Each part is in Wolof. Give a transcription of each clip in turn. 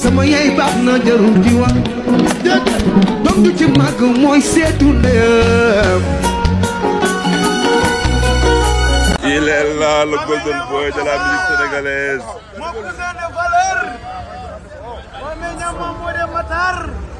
sama yaay baax na jarul di wax doom du ci màgg mooy seetu ndeyam Il est là, le golden boy de la musique sénégalaise. Mon cousin de valeur. Mon meññam Mamadou Matar.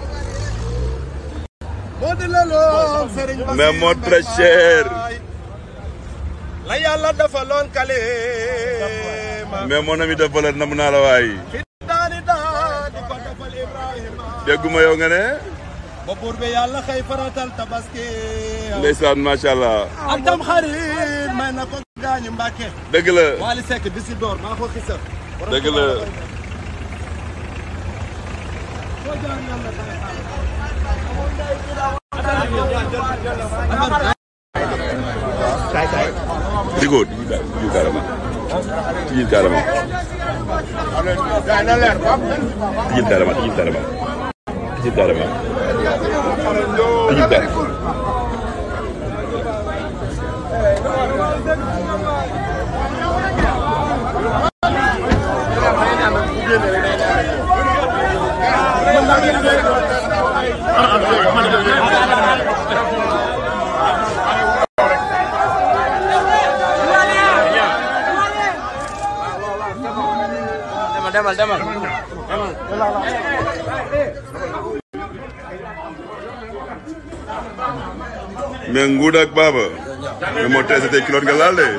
Modou Lalo Serigne Bassirou Mais mon très cher. la yàlla defaloon kale Mais mon ami de valeur nam naa la waay. daani daa di ko defal Ibrahima dégguma yow nga ne. ba buur bi yàlla xëy faratal tabaski ndeysaan macha allah. ak tam xarit may na ko gaañu Mbàkke dëgg la Wally Seck bi si door maa ko xisa dëgg la. Digo, tijjil carrément. Tijjil carrément. Tijjil carrément, tijjil carrément. Tijjil carrément. Tijjil carrément. demal demal mais Ngouda ak Baba. mais moo tey c'était kilote nga laal de.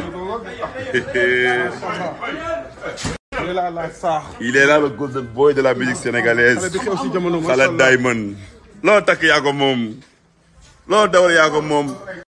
il est là le golden boy de la musique sénégalaise. xale Diamond. loo takk yaa ko moom. loo dawal yaa ko moom.